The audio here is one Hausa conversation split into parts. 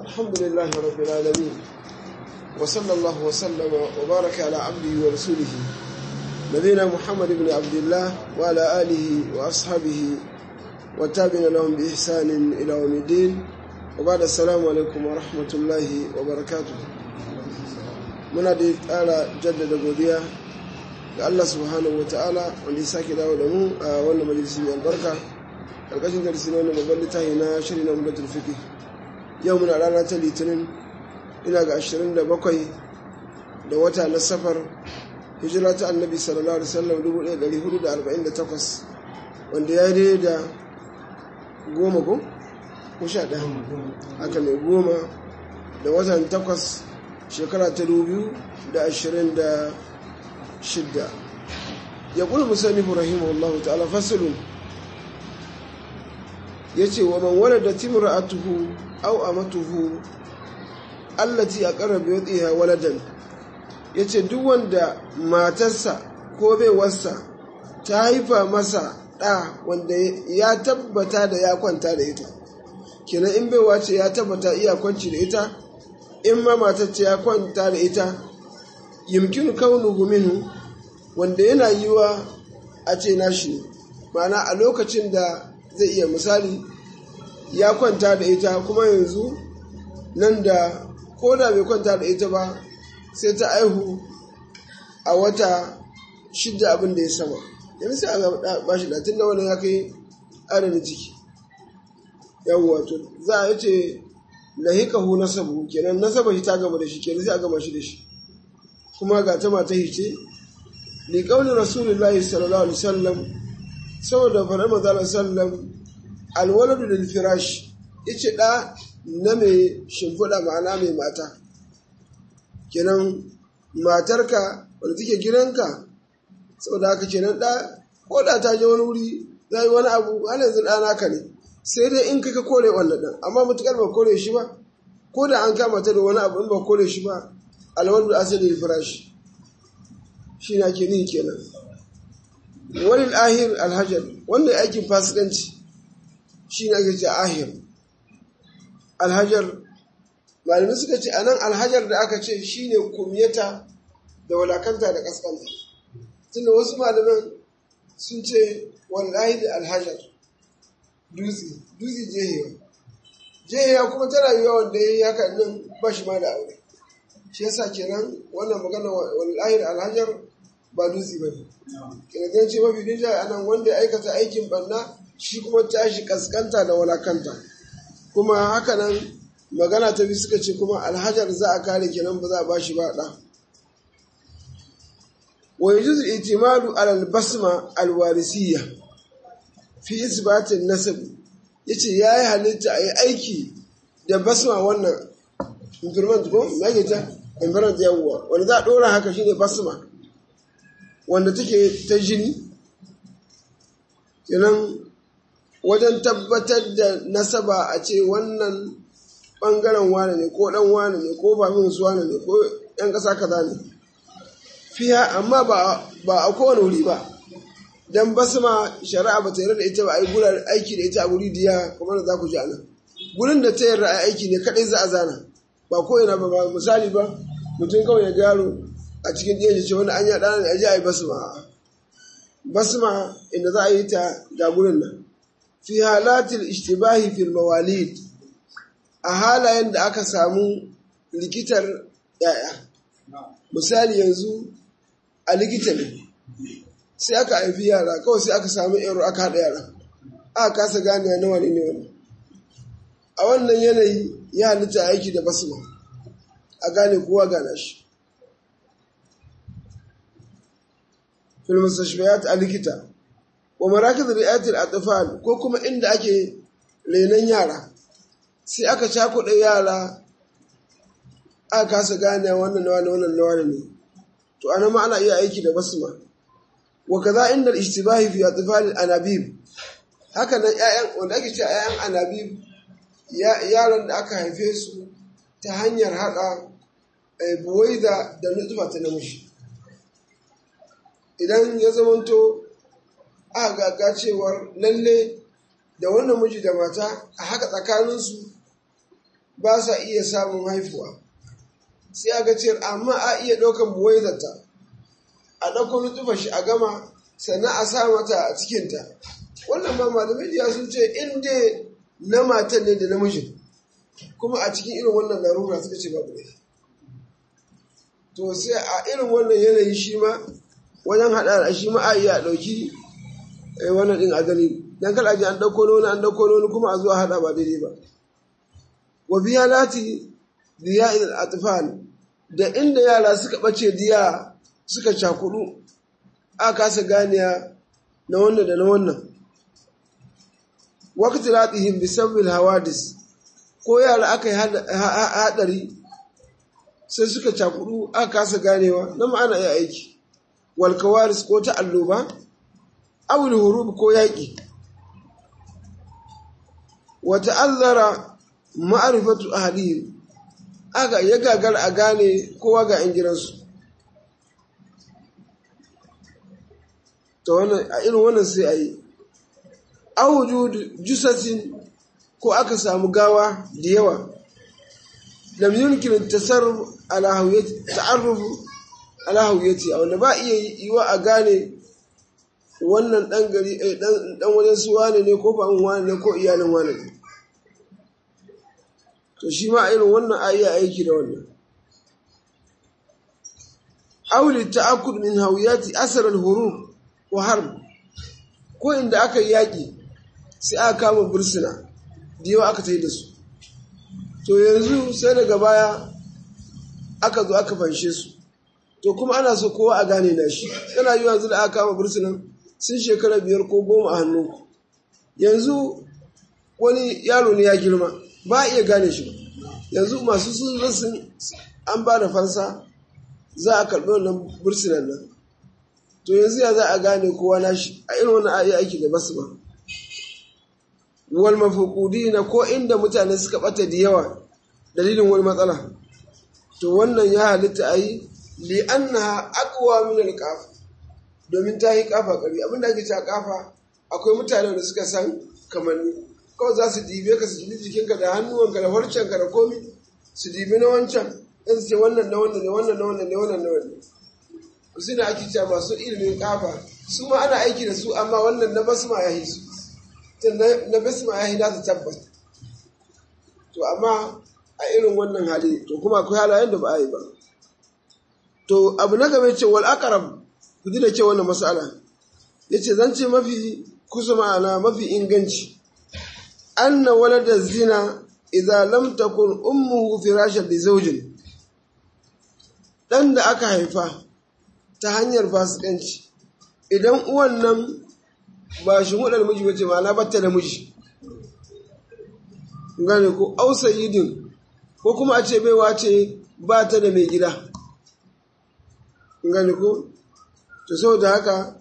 الحمد لله رب العالمين وصلى الله وسلم وبارك على عبده ورسوله نبينا محمد بن عبد الله وعلى آله وأصحابه وتابعنا لهم بإحسان إلى يوم الدين وبعد السلام عليكم ورحمة الله وبركاته muna da ƙara jaddada godiya ga Allah subhanahu wa ta'ala wanda ya sake dawo da mu a wannan majalisi mai albarka ƙarƙashin darasi na wannan babban littafi na shirin na umdatul fiqh yau muna rana ta litinin ina ga 27 da wata na safar hijira ta annabi sallallahu alaihi wasallam 1448 wanda ya yi da goma ko ko sha ɗaya haka mai goma da watan takwas shekara ta dubu da ashirin da shidda ya ƙuli musamman rahimahullahu ta'ala fasilun ya ce wa man wadda da timura a tuhu au a matuhu allati a ƙarar biyotsiya waladan ya ce duk wanda matarsa ko baiwarsa ta haifa masa ɗa wanda ya tabbata da ya kwanta da ita kenan in baiwa ce ya tabbata iya kwanci da ita in ma matacce ya kwanta da ita yimkin kaunuhu minhu wanda yana yiwa a ce nashi ne ma'ana a lokacin da zai iya misali ya kwanta da ita kuma yanzu nan da ko da bai kwanta da ita ba sai ta aihu a wata shidda abin da ya sama yanzu sai a ba shi latin da wani ya kai adadin ciki yawwa to za a yi ce lahikahu nasabu kenan nasaba shi ta gaba da shi kenan sai a gama shi da shi kuma ga ta mata hice li qawli rasulullahi sallallahu alaihi wasallam saboda farar manzo sallam alwaladu lil firash yace da na mai shimfiɗa ma'ana mai mata kenan matarka wadda take gidanka saboda haka kenan da ko da ta je wani wuri za yi wani abu har yanzu ɗana ka ne sai dai in kaka kore wannan ɗan amma mutukar ba kore shi ba ko da an kama ta da wani abu in ba kore shi ba alwadu asali firashi shi na ke nihi kenan wani ahir alhajar wannan aikin fasikanci shi ne ake ce ahir alhajar malamai suka ce anan alhajar da aka ce shi ne kumyata da walakanta da kaskanta tunda wasu malaman sun ce wallahi da alhajar dutse dutse jehewa jehewa kuma tana yiwuwa wanda ya yi haka nan ba shi ma da aure shi yasa kenan wannan magana wallahi da alhajar ba dutse ba ne kenan zan ce mafi dinja a nan wanda ya aikata aikin banna shi kuma tashi kaskanta da walakanta kuma haka nan magana ta bi suka ce kuma alhajar za a kare kenan ba za a ba shi ba ɗa wa yajuz al-i'timadu ala al-basma al-warisiyya fi isbatin nasab yace yayi halitta ayi aiki da basma wannan implement ko me ta implement yawwa wanda za a dora haka shine basma wanda take ta jini kenan wajen tabbatar da nasaba a ce wannan bangaren wane ne ko dan wane ne ko famin su wane ne ko yan kasa kaza ne fiya amma ba a kowane wuri ba dan basma shari'a ba ta yarda da ita ba a yi gurar aiki da ita a guri diya kamar da za ku ji a nan gurin da ta yarda a aiki ne kadai za a zana ba ko ina ba misali ba mutum kawai ya gano a cikin ɗaya ce wani an yaɗa ne a ji a yi basma basma inda za a yi ta ga gurin nan fi halatil ishtibahi fil mawalid a halayen da aka samu likitar yaya misali yanzu a likita ne sai aka haifi yara kawai sai aka samu yaro aka haɗa yara aka kasa gane na wani ne wani a wannan yanayi ya halitta aiki da basma a gane kowa gana shi filmustashfiyat a likita wa marakiz ri'ayatul atfal ko kuma inda ake renon yara sai aka cakuɗa yara aka kasa gane wannan nawa wannan nawa ne to ana ma ana iya aiki da basma wa kaza inda al-ishtibahi fi atfal anabib haka nan ƴaƴan wanda ake cewa ƴaƴan anabib yaran da aka haife su ta hanyar haɗa buwaida da nutfa ta namiji idan ya zamanto aka gaga cewar lalle da wannan miji da mata a haka tsakaninsu ba sa iya samun haifuwa sai a ga cewar amma a iya ɗaukan buwaizarta a ɗauko nutufa shi a gama sannan a sa mata a cikinta wannan ma malamai da sun ce in dai na matan ne da namijin kuma a cikin irin wannan larura suka ce babu ne to sai a irin wannan yanayi shi ma wajen haɗa shi ma a iya ɗauki wannan ɗin a gani dan kada ji an ɗauko noni an ɗauko noni kuma a zuwa haɗa ba daidai ba wa biya lati diya il atfal da inda yara suka ɓace diya suka cakudu a kasa ganiya na wannan da na wannan wakati latihim bi sabbil hawadis ko yara aka yi haɗari sai suka cakudu aka kasa ganewa na ma'ana ya aiki walkawaris ko ta alloba awul hurub ko yaƙi wata allara ma'arifatu ahalihim aka ya gagar a gane kowa ga 'yan gidansu ta wannan a irin wannan sai a yi awuju jusasin ko aka samu gawa da yawa lam yumkin tasarruf ala hawiyati ta'arrufu ala hawiyati wanda ba iya yiwa a gane wannan dan gari dan dan wajen su wane ne ko ba wane ne ko iyalin wane ne to shi ma irin wannan a iya aiki da wannan auli ta'akkud min hawiyati asar al-hurub wa harb ko inda aka yi yaƙi sai aka kama bursuna da yawa aka ta yi da su to yanzu sai daga baya aka zo aka fanshe su to kuma ana so kowa a gane na shi yana yi yanzu da aka kama bursunan sun shekara biyar ko goma a hannu yanzu wani yaro ne ya girma ba a iya gane shi ba yanzu masu sun rasin an ba da fansa za a karɓi wannan bursunan nan to yanzu ya za a gane kowa na shi a irin wannan ayi aiki da basu ba wal mafukudina ko inda mutane suka bata da yawa dalilin wani matsala to wannan ya halitta ayi li annaha aqwa min al qaf domin ta yi kafa kari abinda ake cewa kafa akwai mutane da suka san kamanni kawai za su dibe ka su dibi jikinka da hannuwanka da farcenka da komi su dibi na wancan in su ce wannan na wannan ne wannan na wannan ne wannan na wannan su ne ake cewa masu ilimin kafa su ma ana aiki da su amma wannan na basma ya yi su na basma ya yi na su tabbas to amma a irin wannan hali to kuma akwai halayen da ba a yi ba to abu na gaba ce wal aqrab ku ji da ke wannan mas'ala yace zan ce mafi kusa ma'ana mafi inganci anna walada zina idza lam takun ummuhu firashan li zawjin dan da aka haifa ta hanyar fasikanci idan uwan nan ba shi hudar miji wace ma na batta da miji gane ko ausa yidin ko kuma a ce baiwa ce ba ta da mai gida gane ko to saboda haka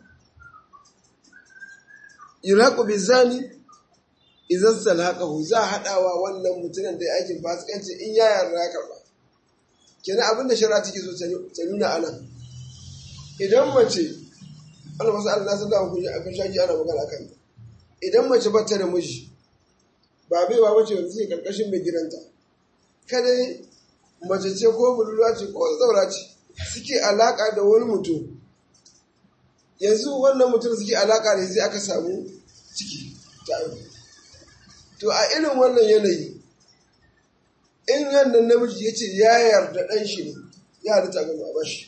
yulaqu bizani idan salhaqahu za haɗawa wannan mutumin da aikin fasikanci in ya yarda karba kenan abin da shari'a take so ta nuna anan idan mace Allah masu Allah sun dawo kuji a kan shaki ana magana kan idan mace ba ta da miji ba bai ba mace wanda suke karkashin mai gidanta kada mace ce ko budurwa ce ko zaura ce suke alaka da wani mutum yanzu wannan mutum suke alaka da sai aka samu ciki ta to a irin wannan yanayi in wannan namiji ya ce ya yarda ɗan shi ne ya halitta ga ba shi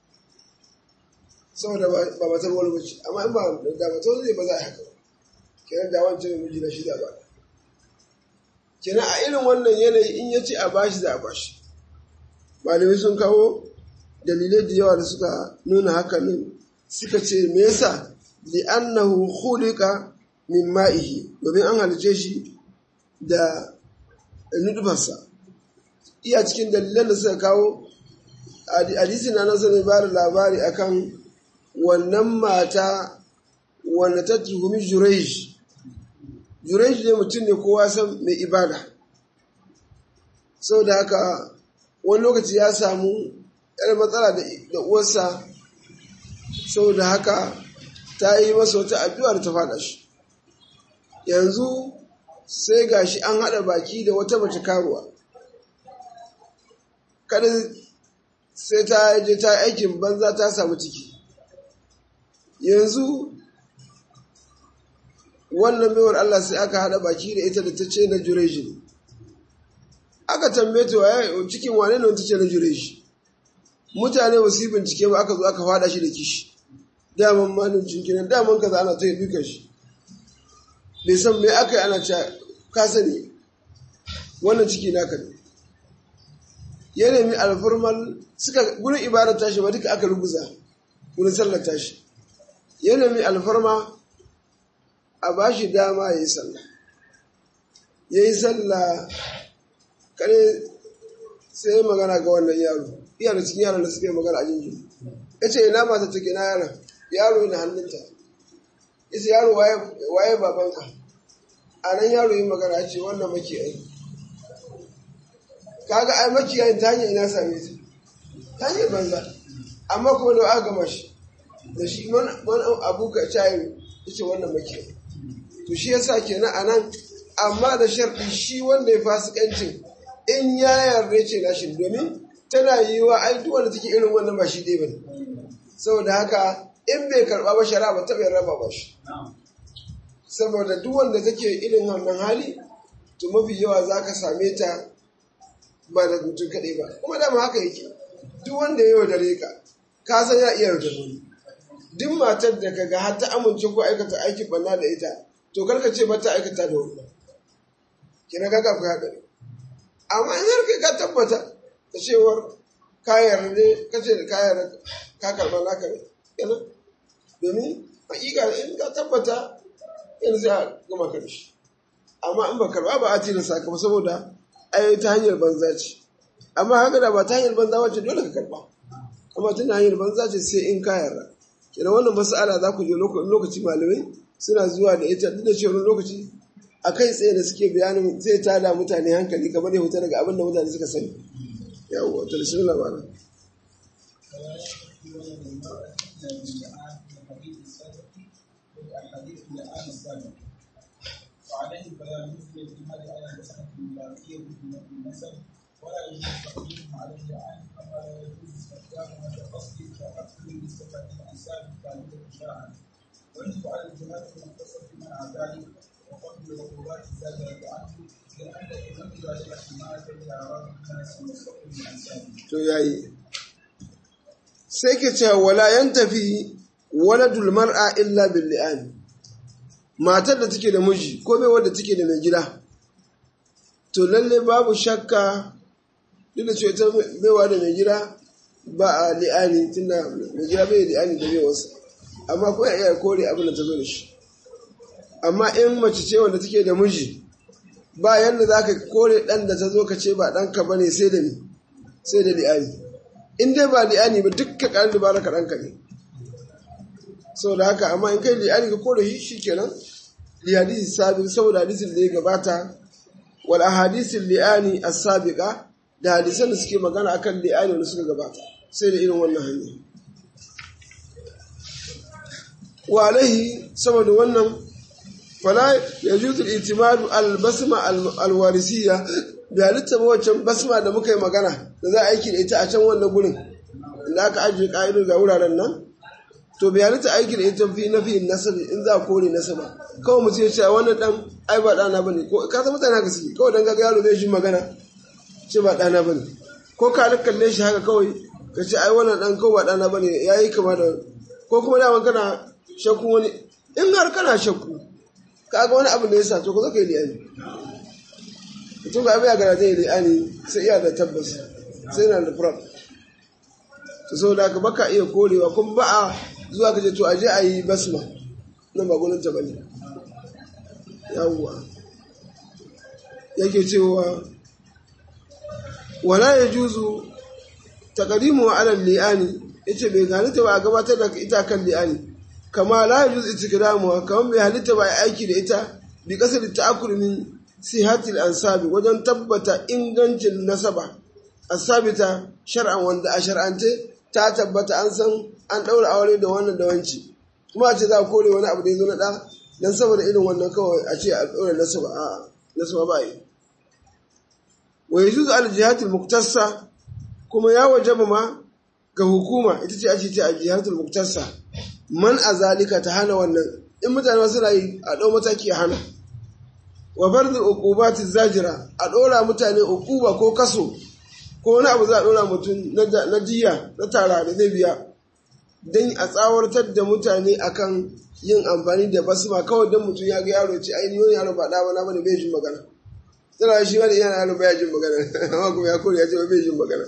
saboda ba matar wani mace amma in ba da matar zai ba za a haka ba kenan da wancan miji na shida ba kenan a irin wannan yanayi in ya ce a bashi za a bashi malamai sun kawo dalilai da yawa da suka nuna haka ne suka ce me yasa li'annahu khuliqa min ma'ihi domin an halice shi da nudufarsa iya cikin dalilan da suka kawo hadisi na nan sai ba da labari akan wannan mata wanda ta tuhumi Jurej. Jurej ne mutum ne kowa san mai ibada. Sau da haka wani lokaci ya samu ‘yar matsala da uwarsa, sau da haka ta yi masa wata addu'a da ta faɗa shi. Yanzu sai gashi an haɗa baki da wata mace karuwa, kada sai ta je ta aikin banza ta samu ciki yanzu wannan baiwar Allah sai aka haɗa baki da ita da ta ce na jureji ne aka tambaye ta waye cikin wane ne ta ce na jureji mutane ba su yi bincike ba aka zo aka fada shi da kishi daman malin cinkinan daman kaza ana ta yi dukan shi bai san me aka yi ana cewa ka sani wannan ciki naka ne ya nemi alfarmal suka gurin ibadar tashi ba duka aka rubuza gurin sallar tashi ya nemi alfarma a ba shi dama ya yi sallah ya yi sallah kare sai magana ga wannan yaro iya da cikin yaron da suka yi magana a jinjin ya ce ina mata take na yaron yaro yana hannunta ya ce yaro waye babanka a nan yaro yi magana ya ce wannan makiyayi kaga ai makiyayin ta hanyar ina same ta ta hanyar banza amma kuma da aka gama shi da shi wani abu ka cayi ya ce wannan makiyayi to shi yasa kenan a nan amma da sharɗi shi wanda ya fasikancin in ya yarda ce nashin domin tana yi wa ai duk wanda take irin wannan ba shi dai bane saboda haka in bai karɓa ba shara ba ta bai raba ba shi saboda duk wanda take irin wannan hali to mafi yawa za ka same ta ba da mutum kaɗai ba kuma dama haka yake duk wanda ya yaudare ka ka san ya iya yaudare wani duk matar da kaga har ta amince ko aikata aikin banna da ita to karka ce mata aikata da wani kina kaga akwai haɗari amma in har kai ka tabbata da cewar kayar ne ka ce da kayar ka karɓa naka ne yana domin hakika in ka tabbata yanzu sai a gama ka da shi amma in ba karɓa ba a tilasta ka ba saboda ai ta hanyar banza ce amma haka da ba ta hanyar banza wacce dole ka karɓa amma tun hanyar banza ce sai in ka yarda kenan wannan mas'ala za ku je lokaci malamai suna zuwa da ita duk da cewa lokaci a kai tsaye da suke bayanin zai tada mutane hankali kamar ya huta daga abin da mutane suka sani yawon ta da shirin labarin وعليه بيان مثل الاجتهاد على مسألة الملاكية بالنسب ولا يجوز تقديمه على الجعان كما لا يجوز استخدامها كقصد كقتل لصفة الانسان ثابتة شرعا ويجب على الجهات المختصة بمنع ذلك وقتل العقوبات الزاجرة عنه لأن ينبغي ذلك حماية لأعراض الناس وصفة الانسان. to yayi sai ke cewa wala yan tafi waladul mar'a illa bil li'an matar da take da miji ko bai wadda take da mai gida to lalle babu shakka duk da cewa ita baiwa da mai gida ba a li'ani tunda mai gida bai li'ani da baiwarsa amma ko ya iya kore abin da ta zo da shi amma in mace ce wanda take da miji ba yanda za ka kore ɗan da ta zo ka ce ba ɗanka ba ne sai da ni sai da li'ani in dai ba li'ani ba dukkan ƙarin dubara ka ɗanka ne saboda haka amma in kai li'ani ka kore shi shi kenan lihadisi sabi saboda hadisin da ya gabata wal ahadisin li'ani as-sabiqa da hadisan da suke magana akan li'ani wanda suka gabata sai da irin wannan hanya wa alaihi saboda wannan fala yajuzu al-i'timadu al-basma al-warisiyya da halitta ba wancan basma da muka yi magana da za a aiki da ita a can wannan gurin da aka ajiye ka'ido ga wuraren nan to bai halitta aiki da ita fi na fi nasabi in za a kore nasaba kawai mutum ya ce wannan dan ai ba dana bane ko ka san mutane haka suke kawai dan ga yaro zai shi magana ce ba dana bane ko ka kalle shi haka kawai ka ce ai wannan dan kawai ba dana bane yayi kama da ko kuma da kana shakku wani in har kana shakku kaga wani abu da ya sa to ko zaka yi liyani mutum ga abin ya gara zai liyani sai iya da tabbas sai na da prop to saboda haka baka iya korewa kuma ba a zuwa ka ce to aje a yi basma nan ba gwaninta ba ne yawwa yake cewa wala ya juzu takadimu wa alal li'ani yace bai halitta ba a gabatar da ita kan li'ani kama la ya juzu itikramu kama bai halitta ba a aiki da ita bi kasar ta'akul min sihatil ansabi wajen tabbata ingancin nasaba asabita shar'an wanda a shar'ance ta tabbata an san an ɗaura aure da wannan da wanci kuma a ce za a kore wani abu da ya zo na ɗa don saboda irin wannan kawai a ce a ɗaura nasaba a nasaba ba yi wa yajuzu al jihatil muktassa kuma ya wajaba ma ga hukuma ita ce ake ce a jihatul muktarsa man a zalika ta hana wannan in mutane suna yi a ɗau mataki a hana wa fardul uqubati zajira a ɗora mutane uquba ko kaso ko wani abu za a ɗora mutum na jiya na tara da zai biya don a tsawartar da mutane akan yin amfani da basma kawai don mutum ya ga yaro ce ai wani yaro ba ɗa na bane bai jin magana tana shi wani yana yaro baya jin magana amma kuma ya kore ya ce bai jin magana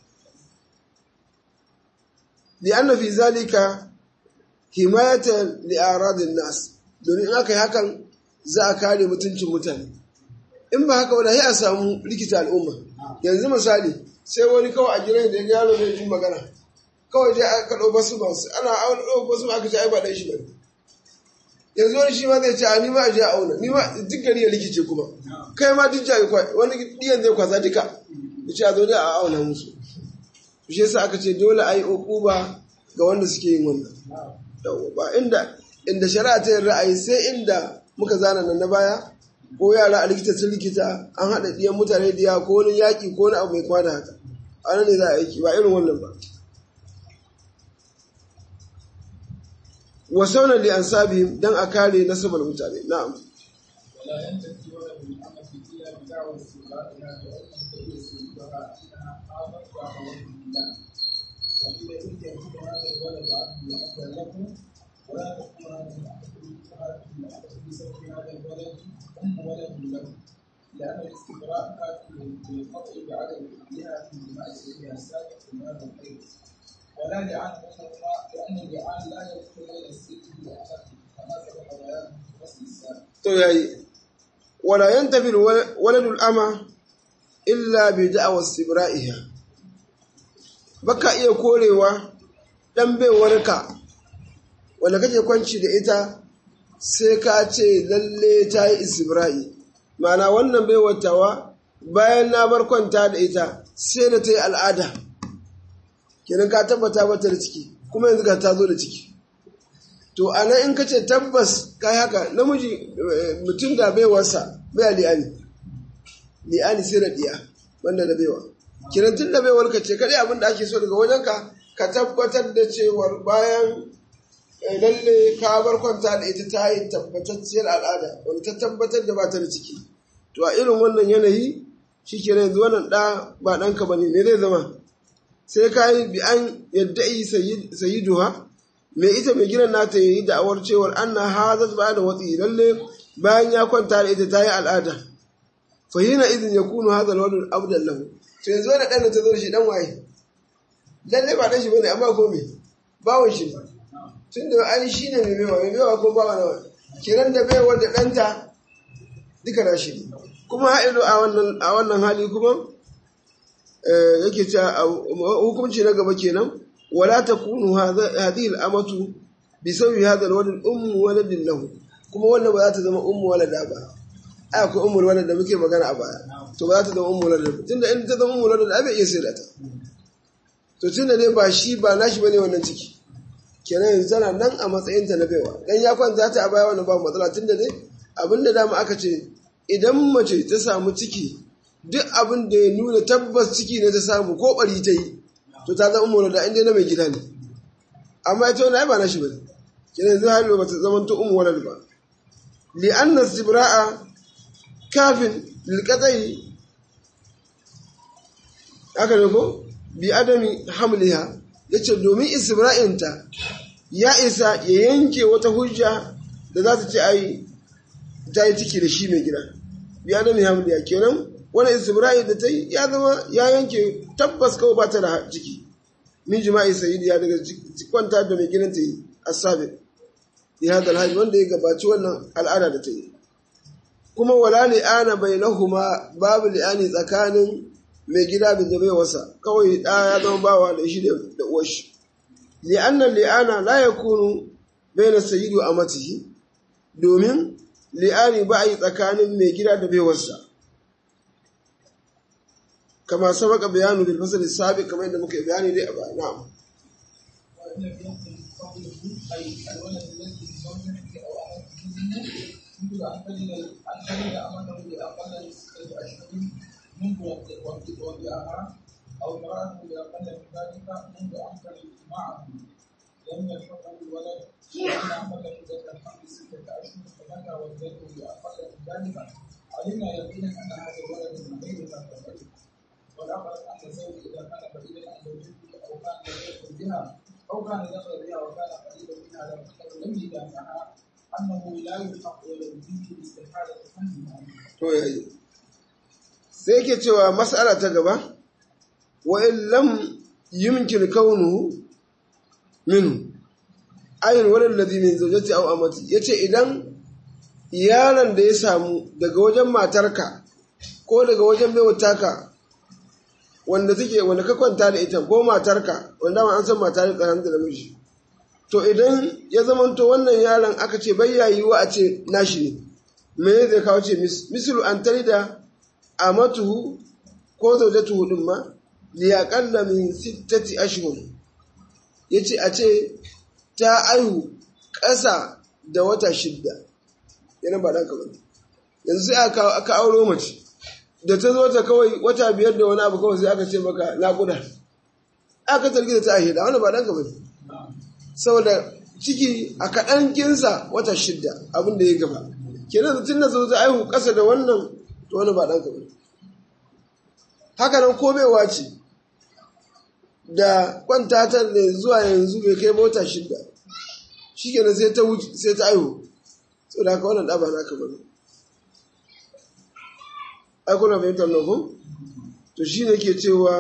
li anna fi zalika himayatan li aradin nas domin in aka yi hakan za a kare mutuncin mutane in ba haka wani a samu likita al'umma yanzu misali sai wani kawai a gidan da ya yaro bai jin magana kawai je aka ɗau basu masu ana auna ɗau basu aka ce ai ba ɗan shi ba yanzu wani shi ma zai ce a ni ma a je a auna ni ma duk gari ya likice kuma kai ma duk jami kwai wani ɗiyan zai kwasa duka ya ce a zo da a auna musu shi yasa aka ce dole a yi ba ga wanda suke yin wannan ba inda inda shari'a ta yin ra'ayi sai inda muka zana nan na baya ko yara a likita sun likita an haɗa ɗiyan mutane da yawa ko wani yaƙi ko wani abu mai kama da haka a nan ne za a aiki ba irin wannan ba wa saunan li an sabi dan a kare nasabar mutane na'am ولا ينتفي ولد الأمة إلا بدعوى استغراقها بأن تدعي سيدها أنها آمنت وأخوات بالله وإذا إن يكون هذا الولد عبد أبا لكم ولا تكون هذه الأحد بسبب هذا الولد أم ولد لكم لأن الاستبراء كافر بالقطع بعدم حملها في دماء سيدها السابق في هذا الحيض ولا لعان بينهما لأن اللعان لا يدخل بين الست والأخت كما سبق بيانه في الفصل السابق. to yayi wala yantafi waladul ama illa bi da'wa istibra'iha baka iya korewa dan baiwarka wanda kake kwanci da ita sai ka ce lalle ta yi istibra'i ma'ana wannan baiwatawa bayan na bar kwanta da ita sai da ta yi al'ada kenan ka tabbata mata da ciki kuma yanzu ka ta zo da ciki to a nan in ka ce tabbas ka haka namiji mutum da baiwarsa bai li'ani li'ani sai da diya wanda da baiwa kiran tun da baiwar ka ce kadai abin da ake so daga wajenka ka tabbatar da cewar bayan lalle ka bar kwanta da ita ta yi tabbatacciyar al'ada wanda ta tabbatar da ba ta da ciki to a irin wannan yanayi shi ke yanzu wannan ɗa ba ɗanka ba ne me zai zama sai ka yi bi an yadda yi sayiduha mai ita mai gidan nata yi da'awar cewar an na hazat ba da watsi lalle bayan ya kwanta da ita ta yi al'ada fahina izin ya kunu hazal wani abdan lahu to yanzu wani ɗan da ta zo da shi ɗan waye lalle ba ɗan shi bane amma ko me bawon shi ne tun da ai shi ne mai mewa mai mewa ko bawa nawa kiran da baiwar da ɗanta duka na shi ne kuma ha'ilu a wannan hali kuma yake cewa hukunci na gaba kenan ولا تكون هذه الأمة بسبب هذا الولد أم ولد له kuma wannan ba za ta zama ummu walada ba ai akwai ummu walada da muke magana a baya to ba za ta zama ummu walada ba tunda in ta zama ummu walada ai bai iya sai ta to tunda dai ba shi ba nashi bane wannan ciki kenan yanzu tana nan a matsayin ta na baiwa dan ya kwanta ta a baya wannan ba matsala tunda dai abinda dama aka ce idan mace ta samu ciki duk abin da ya nuna tabbas ciki ne ta samu ko bari ta yi to ta zama ummu da inda na mai gida ne amma ita wani ba na shi bane kenan zai halu ba ta zama to ummu walad ba li anna istibra'a kafin lil qat'i aka ne ko bi adami hamliha yace domin istibra'in ta ya isa ya yanke wata hujja da za ta ce ai ta yi ciki da shi mai gida bi adami hamliha kenan wani istibra'i da ta yi ya zama ya yanke tabbas kawai ba ta da ciki min jima'i sayidi ya daga kwanta da mai gidan ta yi asabi ya hada alhaji wanda ya gabaci wannan al'ada da ta yi kuma wala li'ana bainahuma babu li'ani tsakanin mai gida da zabe wasa kawai da ya zama bawa da shi da uwar shi li'anna li'ana la yakunu baina sayyidi wa amatihi domin li'ani ba a yi tsakanin mai gida da baiwarsa كما سبق بيانه في الفصل السابق كما عندما كان بياني دي أبا نعم وإن لم يكن قوله أي الولد الذي بزوجته أو أمته يمكن أن تجد أن تجد أمته بأقل من ستة أشهر منذ وضعها أو امرأة أقل من ذلك منذ أمكن اجتماعهم لم يلحقه الولد وأن أقل مدة الحمل ستة أشهر فمتى ولدته بأقل من ذلك علمنا يقينا أن هذا الولد من غير ذاك الرجل والأقرب أن الزوج إذا كان بعيدا عن زوجته أو كان لم يدخل بها أو كان دخل بها وكان قريبا منها لم لم يجامعها أنه لا يلحق ولد به باستحالة حملها to yayi sai yake cewa mas'ala ta gaba wa in lam yumkin kaunuhu minhu ayin walal ladhi min zawjati aw amati yace idan yaron da ya samu daga wajen matarka ko daga wajen baiwataka wanda take wanda ka kwanta da ita ko matarka wanda ma an san mata ne tsakanin da namiji to idan ya zamanto wannan yaron aka ce bai yayiwa a ce nashi ne me zai kawo ce mislu an da amatuhu ko zaujatuhu din ma li aqalla min sittati ashhur yace a ce ta aihu ƙasa da wata shidda yana ba dan kamar yanzu sai aka aka auro mace da ta zo ta kawai wata biyar da wani abu kawai sai aka ce maka naƙuda aka targi da ta aihe da wani ba dan kamar saboda ciki a kaɗan kinsa wata shidda abin da ya gaba kenan tun da zo ta aihu ƙasa da wannan to wani ba ɗanka ba haka nan komewa ce da kwanta ta da zuwa yanzu bai kai mota shidda shi kenan sai ta wuce sai ta aihu so da haka wannan ɗaba na ka bane ai kuna fahimtar nan ko to shi ne ke cewa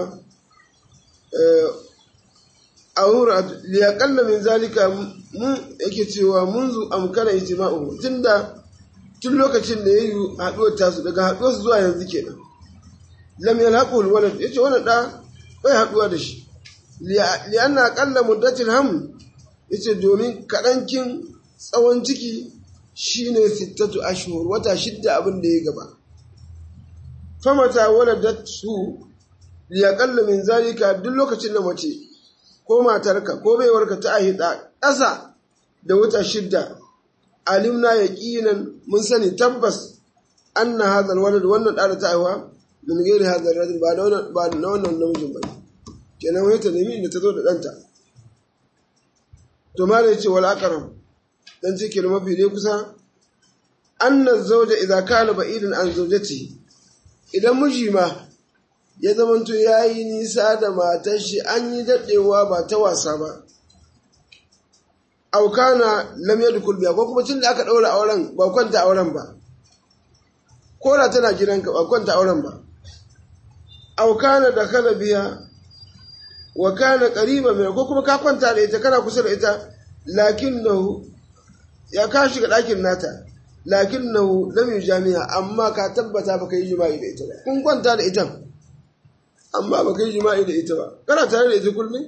a wura liyakalla min zalika mun yake cewa munzu amkana ijma'u tunda tun lokacin da yayi haduwar tasu daga haduwar su zuwa yanzu kenan lam yalhaqu alwalad yace wannan da bai haduwa da shi li anna qalla muddatil haml yace domin kadankin tsawon ciki shine sittatu ashhur wata shidda abin da ya gaba famata waladatu li yaqalla min zalika duk lokacin da mace ko matarka ko baiwarka ta ahida ƙasa da wata shidda alimna yaqinan mun sani tabbas anna hadha alwalad wannan da ta aiwa min gairi hadha alrajul ba da wannan ba da wannan namijin ba kenan wai ta nemi da ta zo da danta to ma yace wal aqrab dan ce kelma mafi dai kusa anna zawja idza kana ba'idan an zawjatihi idan miji ma ya zamanto yayi nisa da matar shi an yi dadewa ba ta wasa ba aukana lam yadkhul biya ko kuma tunda aka daura auren ba kwanta auren ba ko da tana gidanka ba kwanta auren ba aukana da kala biya wa kana qariba min ko kuma ka kwanta da ita kana kusa da ita lakinnahu ya ka shiga dakin nata lakinnahu lam yujami'a amma ka tabbata baka yi jima'i da ita ba kun kwanta da ita amma baka yi jima'i da ita ba kana tare da ita kullum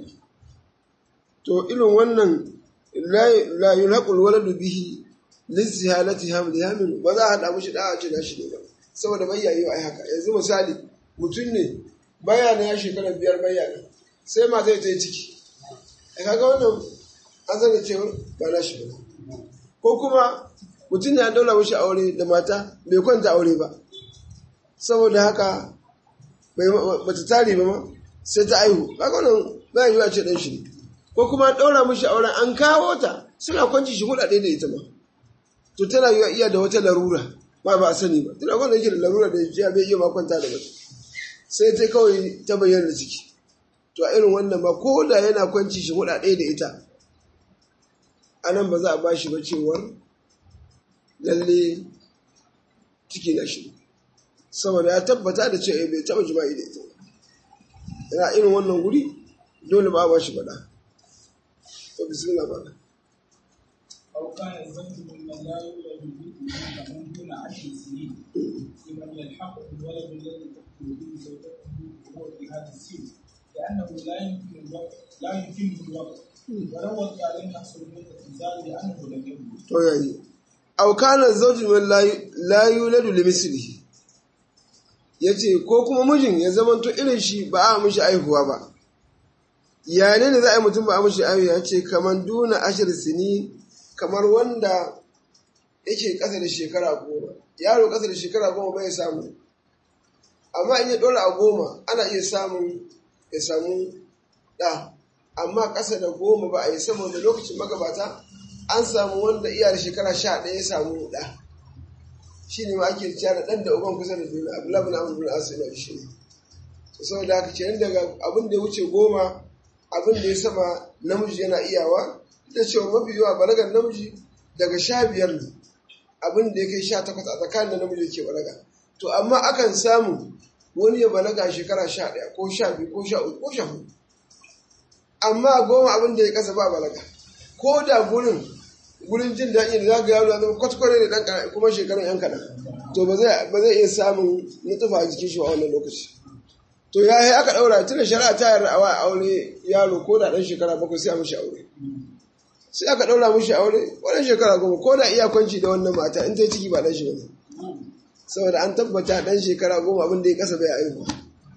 to irin wannan la yulhaqul waladu bihi lizihalati hamli hamil ba za a hada mushi da a ce shi ne ba saboda bai yayi ai haka yanzu misali mutum ne baya na ya shekara biyar baya ne sai ma zai yi ciki ai kaga wannan an zana cewa ba na shi ba ko kuma mutum ya daula mushi aure da mata bai kwanta aure ba saboda haka ba ta tare ba ma sai ta aihu kaga wannan ba yi ce dan shi ne ko kuma ɗaura mishi auren an kawo ta suna kwanci shi huɗa ɗaya da ita ma to tana yi iya da wata larura ba ba a sani ba tana kwanta yake da larura da ya bai iya ma kwanta da mace sai ta kawai ta bayyana da ciki to a irin wannan ba ko da yana kwanci shi huɗa ɗaya da ita a nan ba za a ba shi ba cewar lalle ciki na shi saboda ya tabbata da cewa bai taɓa jima'i da ita yana irin wannan guri dole ba a ba shi faɗa بسم الله بقى أو كان الزوج ممن لا يولد به من دون عشر سنين لمن يلحق بالولد الذي تحكم به زوجته وهو في هذا السن لأنه لا يمكن الوقت لا يمكنه الوقت ولو وقع لم يحصل منه انزال لأنه لم يولد. to yayi aw kana zawju man la la yuladu li mislihi yace ko kuma mijin ya zamanto irin shi ba a mishi aihuwa ba ya ne za a yi mutum ba a mashi ayu ya ce kamar duna ashir sini kamar wanda yake ƙasa da shekara goma yaro ƙasa da shekara goma bai samu amma in ya ɗora a goma ana iya samun ya samu ɗa amma ƙasa da goma ba a yi saboda lokacin magabata an samu wanda iya da shekara sha ɗaya ya samu ɗa shi ne ma ake cewa da ɗan da uban kusa da juna abu labin abu bin asu ina shi ne saboda haka kenan daga abin da ya wuce goma abin da ya sama namiji yana iyawa da cewa mafi yawa balagar namiji daga sha biyar ne abin da ya kai sha takwas a tsakanin da namiji ke balaga to amma akan samu wani ya balaga shekara sha ɗaya ko sha biyu ko sha uku ko sha hudu amma goma abin da ya kasa ba balaga ko da gurin gurin jin daɗi da za ga yaro ya zama kwatkware da ɗan kuma shekarun yan kaɗan to ba zai iya samun nutsufa a jikin shi a wannan lokaci to ya yi aka ɗaura tun da shari'a ta yarda a aure yaro ko da ɗan shekara bakwai sai a mishi aure sai aka ɗaura mishi aure wannan shekara goma ko da iya kwanci da wannan mata in ta ciki ba ɗan shi bane saboda an tabbata ɗan shekara goma abin da ya kasa bai aihu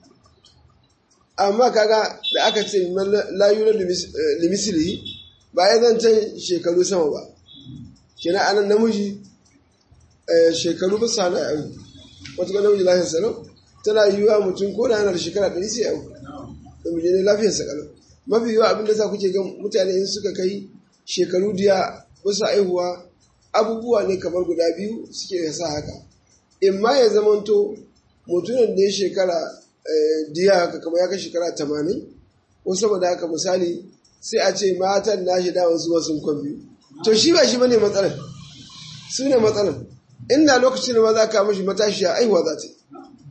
amma kaga da aka ce layu na limisiri ba ya zancen shekaru sama ba kina anan namiji shekaru ba sa na aihu wata ga namiji lafiyar salau tana yiwuwa mutum ko da yana da shekara ɗari sai aihu namiji ne lafiyar sa kalau mafi yiwuwa abin da sa kuke ga mutane in suka kai shekaru diya bisa aihuwa abubuwa ne kamar guda biyu suke sa haka in ma ya zamanto mutumin da ya shekara diya haka kamar ya kai shekara tamanin ko saboda haka misali sai a ce matan nashi dawon su wasu kwan biyu to shi ba shi bane matsalar su ne matsalar inda lokacin da ma za ka mashi matashiya aihuwa za ta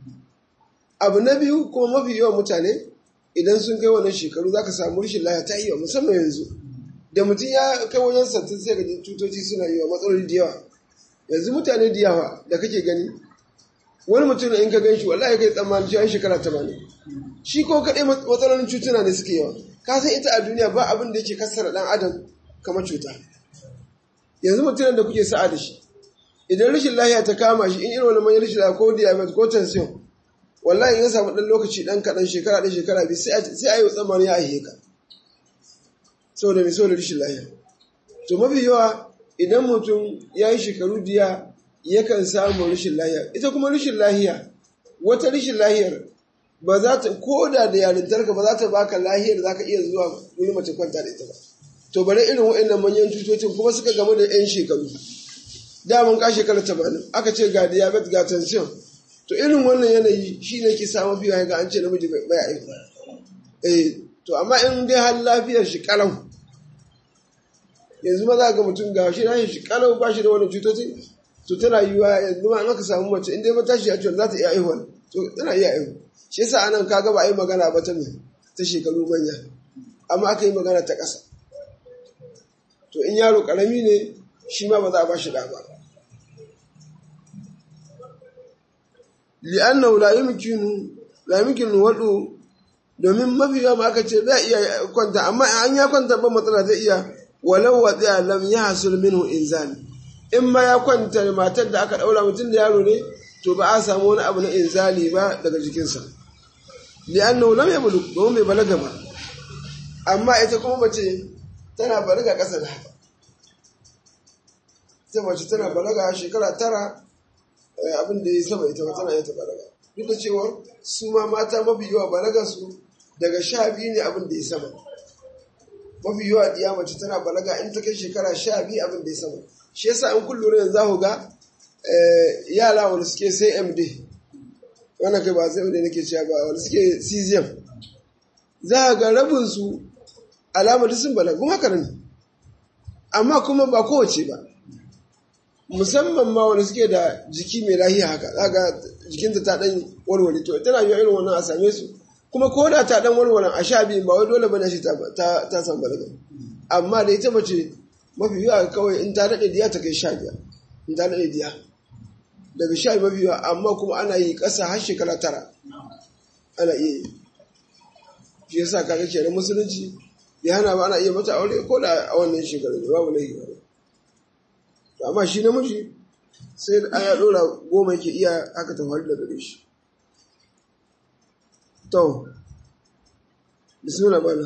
abu na biyu kuma mafi yawan mutane idan sun kai wannan shekaru za ka samu rashin lafiya ta yi wa musamman yanzu da mutum ya kai wajen sattin sai gaji cutoci suna yi wa matsaloli da yawa yanzu mutane da yawa da kake gani wani mutum in ka gan shi wallahi kai tsammanin cewa shekara tamanin shi ko kaɗai matsalolin cutuna ne suke yawa ka san ita a duniya ba abin da yake kassara ɗan adam kamar cuta yanzu mutumin da kuke sa'a da shi idan rashin lahiya ta kama shi in irin wani manyan rashin lahiya ko diabetes ko tension wallahi in ya samu ɗan lokaci ɗan kaɗan shekara ɗan shekara biyu sai a yi tsammani ya aihe ka saboda mai saboda rashin lahiya to mafi yawa idan mutum ya yi shekaru diya yakan samu rashin lahiya ita kuma rashin lahiya wata rashin lahiyar ba za ta koda da yarintarka ba za ta baka lahiyar za ka iya zuwa wani mace kwanta da ita ba to bare irin waɗannan manyan cutocin kuma suka gamu da 'yan shekaru daman ka shekara tamanin aka ce ga diabetes ga tension to irin wannan yanayi shi ne ke samu fiye ga an ce namiji bai aiki eh to amma in dai har lafiyar shi kalau yanzu ma za ga mutum ga shi lafiyar shi kalau ba shi da wani cutocin to tana yiwuwa yanzu ma an aka samu mace in dai matashi ya ce za ta iya aihuwa to tana iya aihuwa shi yasa anan kaga ba a yi magana ba ta me ta shekaru manya amma aka yi magana ta ƙasa to in yaro ƙarami ne shi ma ba za a ba shi da ba li'annahu la yumkinu la yumkinu wadu domin mafi yawa aka ce zai iya kwanta amma an ya kwanta ba matsala zai iya walau wadiya lam yahsul minhu inzal in ma ya kwanta matar da aka daura mutum da yaro ne to ba a samu wani abu na inzali ba daga jikinsa li'annahu lam yablugh domin bai balaga ba amma ita kuma mace tana balaga ƙasa da haka ita mace tana balaga shekara tara abin da ya sama ita ba tana yata balaga duk da cewa su ma mata mafi yawa balaga su daga sha biyu ne abin da ya sama mafi yawa diya mace tana balaga in ta kai shekara sha biyu abin da ya sama shi yasa in kun lura yanzu za ku ga yara wanda suke sai md wannan kai ba sai md nake cewa ba wanda suke cesium za ga rabin su alamar sun balaga kuma haka ne amma kuma ba kowace ba musamman ma wanda suke da jiki mai lahiya haka za ga jikinta ta dan warware to tana yi irin wannan a same su kuma ko da ta dan warware a sha biyu ba wai dole bane shi ta ta san balaga amma da ita mace mafi yawa kawai in ta dade diya ta kai sha biyar in ta dade diya daga sha biyu mafi yawa amma kuma ana yi ƙasa har shekara tara ana iya yi shi yasa kaga kenan musulunci ya hana ba ana iya mata aure ko da a wannan shekaru ne babu laifi ba amma shi namiji sai aya dora goma yake iya haka ta faru da gare shi to bismillah bana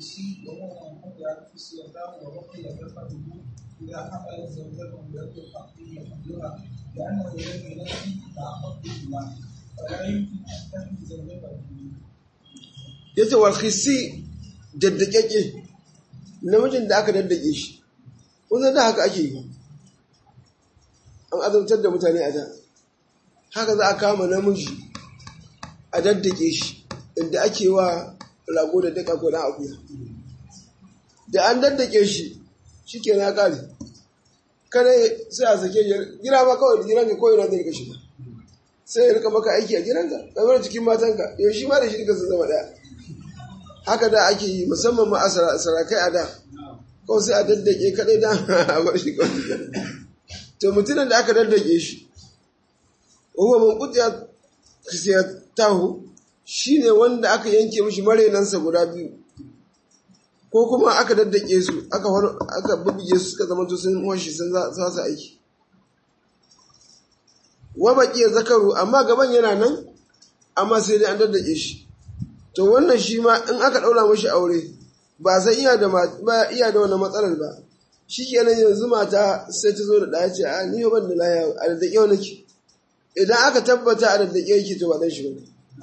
إذا حملت زوجته يطلق فيه حملها لأنه لم ينفي تعقد بهما فلا يمكن أن تحمل زوجته ya ce walhisi daddakeke namijin da aka daddake shi wanzan da haka ake yi an azabtar da mutane a da haka za a kama namiji a daddake shi inda ake wa rago da daka ko na akuya da an daddake shi shi ke na kare kare sai a sake gira ma kawai da giranka ko yana zai kashi ba sai ya rika maka aiki a gidanka kamar cikin matanka yau shi ma da shi duka sun zama daya haka da ake yi musamman ma a sarakai a da kawai sai a daddake kadai da a bar shi kawai to mutumin da aka daddake shi huwa man qutiya tahu shine wanda aka yanke mishi marenansa guda biyu ko kuma aka daddake su aka aka bubbuge su suka zama to sun washi sun za su aiki wa baqiya zakaru amma gaban yana nan amma sai dai an daddake shi to wannan shi ma in aka daura mishi aure ba san iya da ba iya da wannan matsalar ba shikenan yanzu mata sai ta zo da ɗaya ce a ni ban da laya a daddake wani nake idan aka tabbata a daddake yake to ba dan shi ba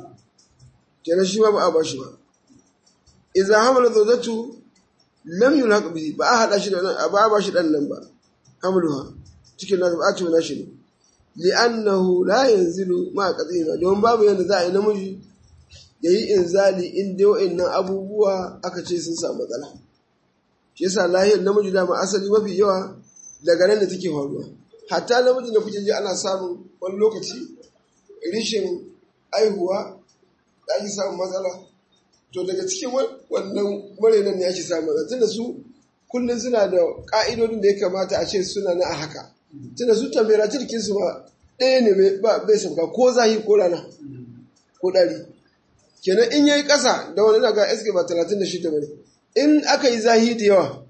kenan shi ma ba a ba shi ba idza hamala zawjatu lam yulhaq bihi ba a hada shi da nan ba a ba shi dan nan ba hamluha cikin nan ba a ce na shi ne li'annahu la yanzilu ma qadina don babu yanda za a yi namiji yayi inzali in dai wa'annan abubuwa aka ce sun samu matsala shi yasa lahiyar namiji da ma asali mafi yawa daga nan da take faruwa hatta namijin da kuke ji ana samun wani lokaci rishin aihuwa da ake samun matsala to daga cikin wannan marenan ne ake samun matsala tunda su kullum suna da ka'idodin da ya kamata a ce suna na a haka tunda su temperature kinsu ba ɗaya ne bai sauka ko zahi ko rana ko ɗari kenan in yayi ƙasa da wani daga SK ba 36 bane in aka yi zahi da yawa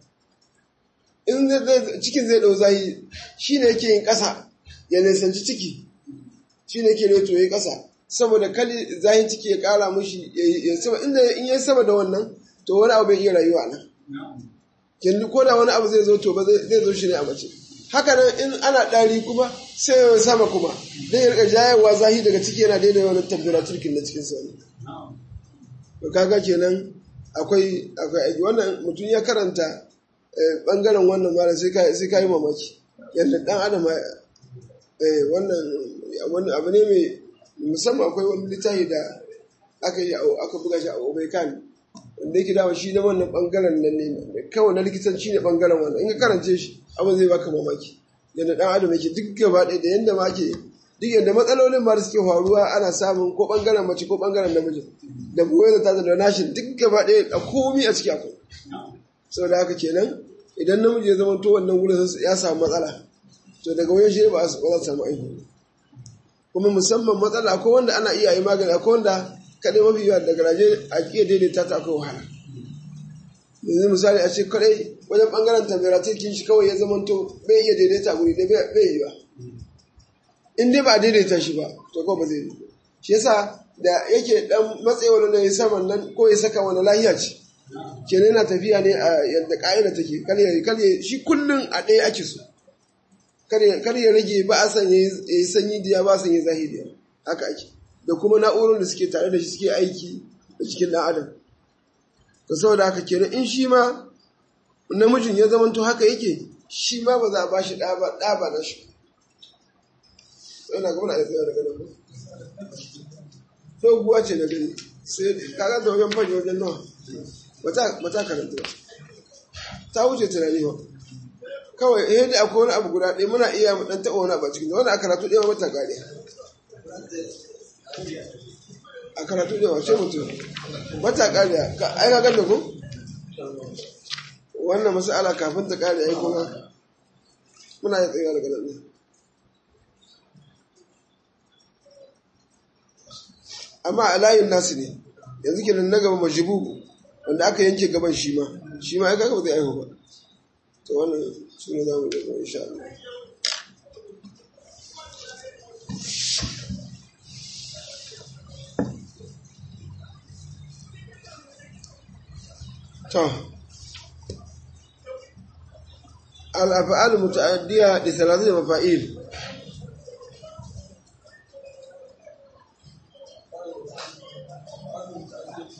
in cikin zai ɗau zahi shine yake yin ƙasa ya nisanci ciki shine yake neto yayi ƙasa saboda kali zahin ciki ya ƙara mushi ya sama inda in yayi sama da wannan to wani abu bai iya rayuwa nan kenan ko da wani abu zai zo to ba zai zo shi ne a mace haka nan in ana ɗari kuma sai ya sama kuma zai rika jayarwa zahi daga ciki yana daidai wani temperature kin na cikin sa to kaga kenan akwai akwai aiki wannan mutum ya karanta bangaren wannan mara sai ka sai ka yi mamaki yadda dan adam wannan wannan abu ne mai musamman akwai wani littafi da aka yi aka buga shi a Obaikan wanda yake dawa shi na wannan bangaren nan ne kawai na likitanci ne bangaren wannan in ka karance shi abin zai baka mamaki yadda dan adam yake duk gaba ɗaya da yadda ma ke duk yadda matsalolin ma da suke faruwa ana samun ko bangaren mace ko bangaren namiji da buwai da ta da nashin duk gaba ɗaya a komi a ciki akwai saboda haka kenan idan namiji ya zama to wannan wurin ya samu matsala to daga wajen shi ba za su samu aiki kuma musamman matsala akwai wanda ana iya yi magani akwai wanda kaɗai mafi yawa daga raje a iya daidaita ta akwai wahala yanzu misali a ce kadai wajen bangaren temperature kin shi kawai ya zamanto bai iya daidaita guri da bai yi ba in dai ba daidaita shi ba to kawai ba zai yi shi yasa da yake dan matsayi wani ya saman nan ko ya saka wani lahiya ce kenan yana tafiya ne a yadda ka'ida take kar shi kullum a ɗaya ake so kar ya rage ba a san ya yi sanyi diya ba a san ya zahiri haka ake da kuma na'urar da suke tare da shi suke aiki da cikin ɗan adam da saboda haka kenan in shi ma namijin ya zamanto haka yake shi ma ba za a ba shi ɗa ba na shi yana gaba na ya tsaya daga nan doguwa ce na gani sai kaga da wajen fage wajen nawa mata karanta ba ta wuce tunani ba kawai eh da akwai wani abu guda ɗaya muna iya mu ɗan taɓa wani abu a cikin wani a karatu ɗaya mata gane a karatu ɗaya wace mutum mata ƙari ai ka ganda ko wannan masala kafin ta ƙari ai kuma muna yi tsaye daga nan amma a layin nasu ne yanzu kenan na gaba majibu wanda aka yanke gaban shi ma shi ma aka gaba zai aihu ba to wannan su ne za mu gaba insha Allah to al-af'al muta'addiya li thalathati mafa'il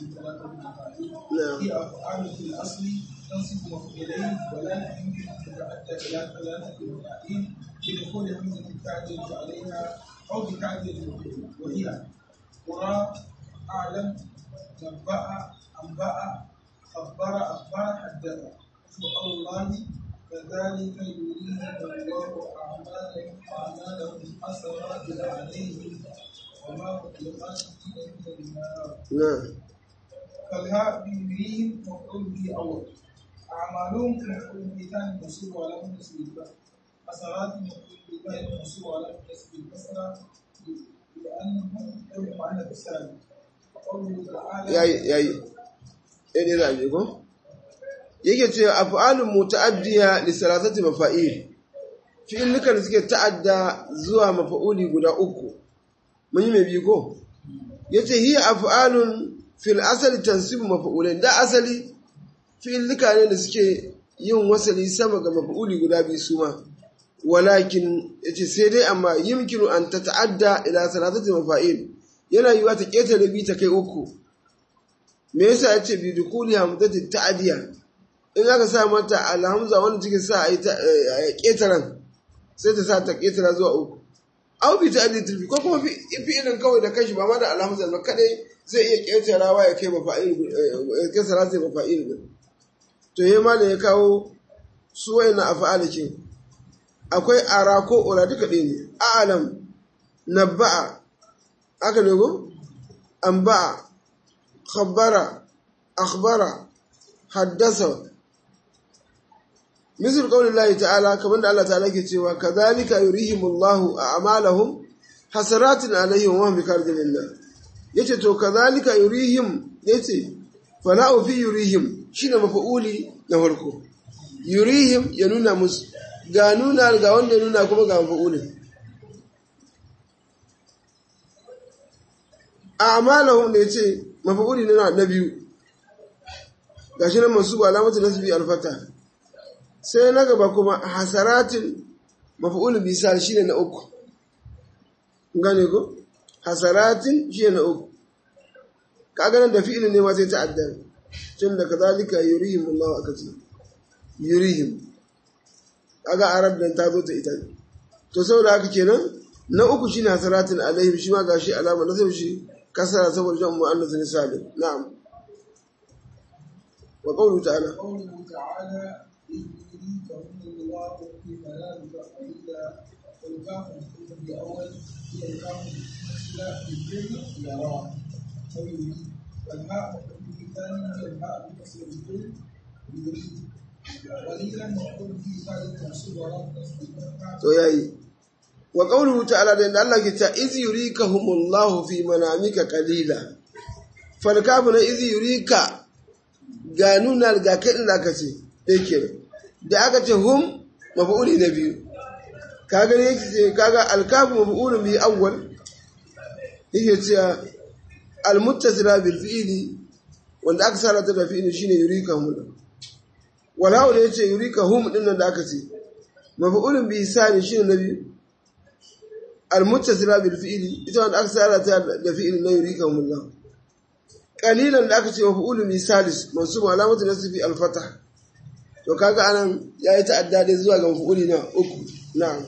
ثلاثة مفاعيل نعم. هي أفعال في الأصل تنصب مفعولين ولكن يمكن أن تتعدى إلى ثلاثة مفاعيل بدخول همزة التعديل عليها أو بتعديل المفعول وهي قرى أعلم نبأ أنبأ خبر أخبر حدث الله كذلك يريهم الله أعمالهم أعمالهم حسرات عليهم وما هم بخارجين من النار na'am فالهاء بيريهم مفعول به أول أعمالهم مفعول به ثاني منصوب على نسب الفتح حسرات مفعول به ثالث منصوب على نسب الكسرة لأنهم يجمع على السالم وقوله تعالى yayi yayi ɗaya da abi ko yake ce af'alun muta'addiya li salasati mafa'il fi'illukan da suke ta'adda zuwa mafa'uli guda uku mun yi mai biyu ko yace hiya af'alun fil asali tansibu mafa'ulain da asali fi'illuka ne da suke yin wasali sama ga mafa'uli guda biyu su ma walakin yace sai dai amma yumkinu an tata'adda ila salasati mafa'il yana yiwa ta ketare bi ta kai uku me yasa ya ce bi dukuli hamzati ta'diya in aka sa mata alhamza wanda take sa a yi ta ƙetaren sai ta sa ta ƙetara zuwa uku aw bi ta'di tilfi ko kuma fi'ilin kawai da kashi ba ma da alhamza ba kadai zai iya ƙetarawa ya kai mafa'il ya kai salati mafa'il din to yayi ma ya kawo su wayannan af'alikin akwai ara ko ura duka ɗaya ne a'lam nabba'a aka ne ko anba'a خبر أخبر حدث مثل قول الله تعالى كما الله تعالى كتوى كذلك يريهم الله أعمالهم حسرات عليهم وهم بكارج لله yace to kazalika yurihim yace fala'u fi yurihim shine mafa'uli na farko yurihim ya nuna musu ga nuna ga wanda ya nuna kuma ga mafa'ulin a'malahum da yace mafa'uli na na biyu gashi nan mansubu alamatu nasbi alfata sai na gaba kuma hasaratin mafa'ul bisal shine na uku gane ko hasaratin shine na uku kaga nan da fi'ilin ne ma sai ta'adda tun da kazalika yurihim Allah aka ce yurihim kaga arab dan ta zo ta ita to saboda haka kenan na uku shine hasaratin alaihim shi ma gashi alama nasab shi kasara saboda jan mu'annas ne salim na'am wa qawlu ta'ala قوله تعالى إذ يريكهم الله في منامك قليلا والكاف مفعول بأول هي الكاف الممثلة بالفعل يراه أو يريد والهاء مفعول بالثاني هي الهاء بكسر الفعل يريد قليلا مفعول به ثالث منصوب على نصب الفتحة to yayi wa qawluhu ta'ala da inda Allah ke ta iz yurikahumullahu fi manamika qalila fal kafu na iz yurika ga nuna ga kadin da aka ce dai kenan da aka ce hum maf'uli na biyu kaga ne yake ce kaga al kafu maf'ulun bi awwal yake cewa al muttasila bil fi'li wanda aka sarata da fi'li shine yurikahum wal hawa da yace yurikahum din nan da aka ce maf'ulun bi sani shine na biyu المتصلة بالفعل إذا أن أكثر da fi'il la yurikahum Allah qalilan da aka ce wa fi'ul misalis mansub alamatu nasbi al-fatah to kaga anan yayi ta'adda dai zuwa ga fi'uli na uku na'am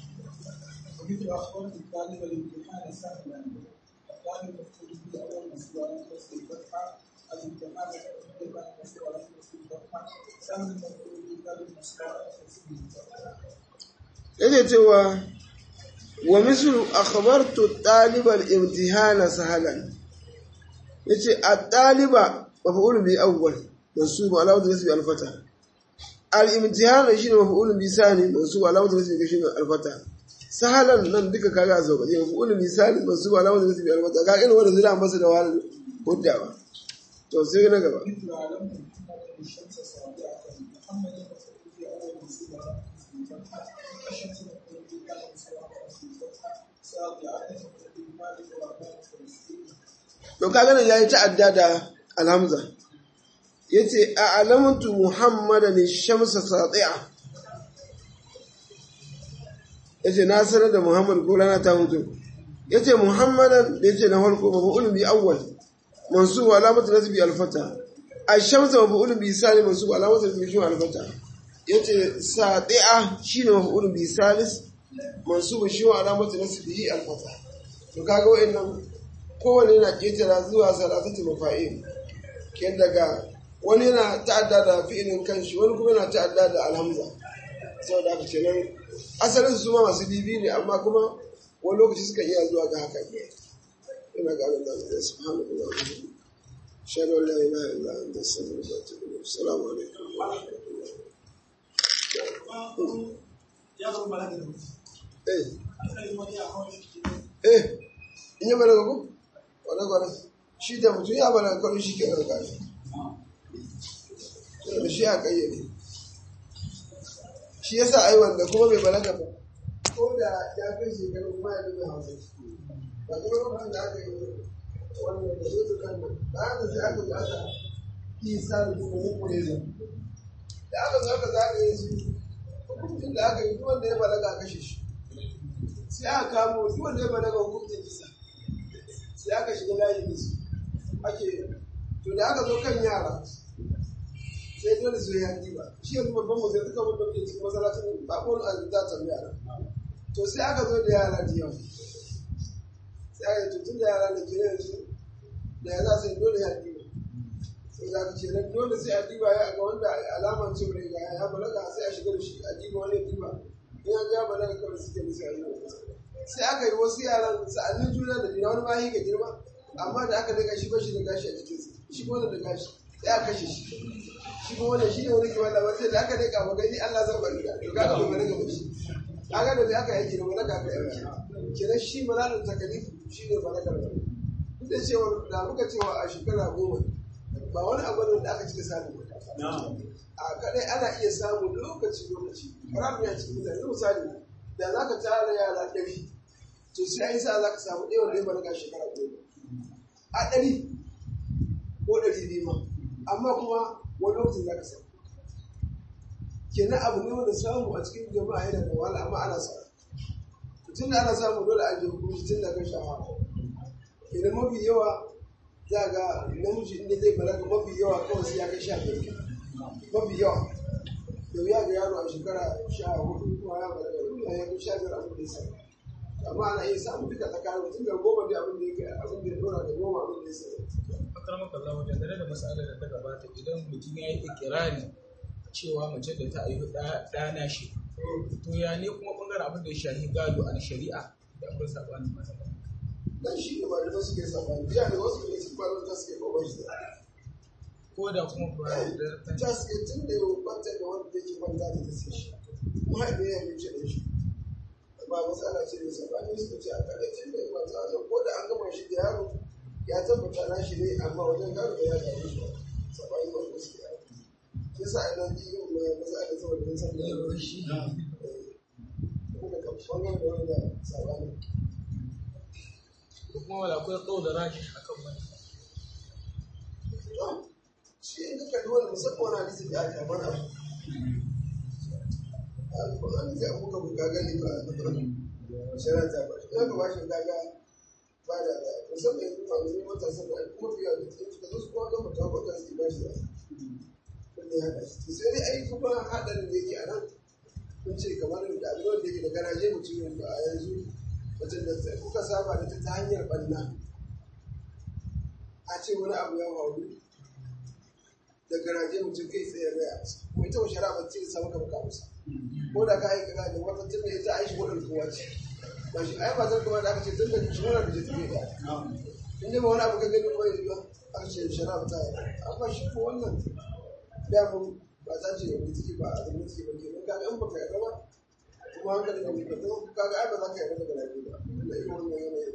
ومثل أخبار الطالب الامتحان سهلا الطالب مفعول به أول مسؤول عن نصب الفتحة الامتحان مفعول به عن مسؤول عن نصب الفتحة سهل مفعول به ثالث مسؤول عن نصب الفتحة yake cewa wa mislu akhbartu talibal imtihana sahalan yace at-taliba maf'ul bi awwal mansub ala wajhi nasbi al-fatah al-imtihana shine maf'ul bi sani mansub ala wajhi nasbi shine al-fatah sahalan nan duka kaga a sauƙaƙe maf'ul bi sani mansub ala wajhi nasbi al-fatah kaga irin wanda zira masa da wani huddawa to sai na gaba مثل علم محمد الشمس سابعة محمد مفعول به أول مسؤول عن نصب الفتحة الشمس مفعول به ثالث مسؤول عن نصب الفتحة سابعة مفعول به ثالث وأربعة وعشرين to kaga nan yayi ta'adda da alhamza yace a alamtu muhammadan shamsa sati'a yace na sanar da muhammad ko rana ta mutu yace muhammadan yace na farko maf'ul bi awwal mansub alamatu nasbi alfata ash-shamsu maf'ulun bi salis mansub alamatu nasbi alfata yace sadi'a shine maf'ulun bi salis mansub shi wa alamatu nasbi alfata to kaga wa'annan kowane yana ketara zuwa salatatu mafa'il ken daga wani yana ta'adda da fi'ilin kanshi wani kuma yana ta'adda da alhamza saboda haka kenan asalin su ma masu bibi ne amma kuma wani lokaci suka iya zuwa ga haka ina ga Allah da subhanahu wa ta'ala shadu la ilaha illa anta astaghfiruka wa atubu ilayk assalamu alaikum wa rahmatullahi ya zo balaga da mutum eh sai wani ya hawo shi eh in yi balaga ko wala wala shi da mutum ya balaga kawai shi ke nan gashi da shi a kayyade shi yasa ai wanda kuma bai balaga ba ko da ya kai shekaru kuma ya dinga hausa ba kuma lokacin da aka yi wannan da zai kan nan da aka sai aka zo aka yi sa da kuma muku ne zan da aka zo aka zagaye su hukuncin da aka yi duk wanda ya balaga a kashe shi sai aka kamo duk wanda ya balaga hukuncin kisa sai aka shiga layin da su ake to da aka zo kan yara sai dole su yi haƙi ba shi yanzu babban mu sai duka babban ke cikin masallacin babban azumta tambaya yara to sai aka zo da yara da yawa sai aka yi tutun da yara da ke yanzu da ya za su yi dole ya diba sai za ka ce nan dole sai a diba ya ga wanda alaman ce mai ga ya balaga sai a shiga da shi a diba wani ya diba in an ga ya balaga kawai suke musu a yi sai aka yi wasu yaran sa'annin juna da juna wani ma yi ga girma amma da aka daga shi ba shi da gashi a jikinsa shi ko da gashi sai aka kashe shi shi kuma wannan shi ne wani kiwon labar sai da aka daga ba gani Allah zan bari da to kaga bai balaga ba shi kaga da bai aka yake da balaga aka yi kenan shi malalin takalif shi ne balaga ba duk da cewa da muka cewa a shekara goma ba wani abu ne da aka cika samu a kadai ana iya samu lokaci lokaci ramu ya cikin mutane misali da za ka tara yara ɗari to sai an yi sa za ka samu ɗaya wanda ya balaga shekara goma a ɗari ko ɗari biyu ma amma kuma wani lokacin za ka samu kenan abu ne wanda samu a cikin jama'a yana da wahala amma ana samu tun da ana samu dole a je hukunci tun da kan shafa idan mafi yawa za ga namiji inda zai balaga mafi yawa kawai sai ya kai sha biyar mafi yawa da wuya ga yaro a shekara sha hudu kuma ya balaga ya kai sha biyar abin da ya samu amma ana iya samu duka tsakanin tun da goma da abin da ya kai abin da ya dora da goma abin da ya samu akramaka Allah wajen dare da masalar da ta gabata idan mutum ya yi ikirari cewa mace da ta haifi ɗana shi to ya ne kuma ɓangaren abin da ya shahi gado a shari'a da akwai saɓani masa dan shi ne malamai suke sabani biya da wasu ne su fara ta suke kawai shi ko da kuma ba da ta suke tun da yau kwanta da wanda yake kwanta da ta sai shi mahaifin ya yi ce da shi ba matsala ce da sabani suka ce a kare tun da ya kwanta a ko da an gama shi da yaro ya tabbata na shi ne amma wajen gado da ya gado shi sabani ba ko su yaro shi sa ina ji yin mai matsala saboda kun san da yaro shi kuma ka bangaren da wanda sabani ko kuma wala akwai kawo da rashi akan wani shi in ka kalli wani musamman wani hadisi da aka mana alƙur'ani zai abuka ku gaga ne ba a shara ta ba ya ka bashi gaga ba da da musamman yanzu ba zai mata saboda kuma fiye da cikin suka zo su kuma gama ta wata su ba shi da wanda ya haɗa shi sai dai ai kuma haɗarin da yake a nan kun ce kamar da abin da yake da garaje mutum ba a yanzu wajen da kuka saba da ta ta hanyar ɓanna a ce wani abu ya faru da garaje mutum kai tsaye gaya masa kuma ita wa shari'a ba ce samu ka baka masa ko da ka aika garaje wata tun da ita aishi wadda kowa ce ba shi ai ba zan kuma da aka ce tun da shi wani da tafiye da in dai ba wani abu ka gani ba yi ba aka ce shari'a ba ta yi amma shi ko wannan damun ba ta ce da take ba a zama take ba kenan kaga in baka yarda ba kuma hankali da muka zo kaga ai ba za ka yarda da garaje ba da irin wannan yanayin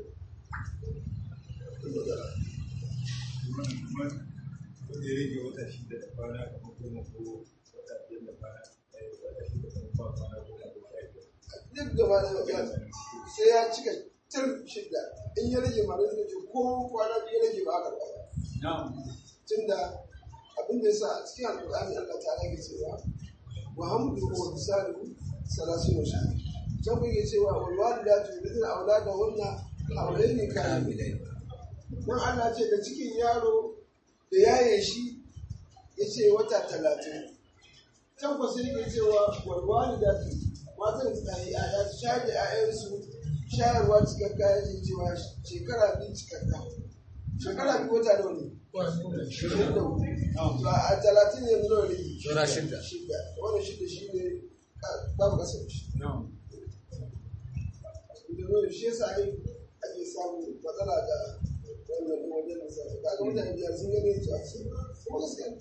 wanda ya rage wata shida da kwana kamar goma ko wata biyar da kwana ɗaya wata shida da kuma kwana goma ko sha biyar. duk gaba da ya sai ya cika tir shidda in ya rage ma da ce ko kwana biyu ya rage ba aka ɗaya tunda abin da yasa a cikin alƙur'ani Allah ta rage cewa wa hamdu wa bisalu salasu wa sha can kun yi cewa wal walidatu yudhina auladahunna hawlaini kamilain nan Allah ce da cikin yaro da yaye shi ya ce wata talatin can kwa sai yake cewa walwali da su matan su tafi a ya shayar da 'ya'yansu shayarwa cikakka ya ce cewa shekara biyu cikakka shekara biyu wata nawa ne shirin da hudu to a talatin ne nawa ne Saura shidda. shidda wannan shidda shi ne babu kasar shi da shi yasa ne ake samun matsala da wannan wajen da sai kaga mutane biyar sun gane su a cikin kuma gaskiya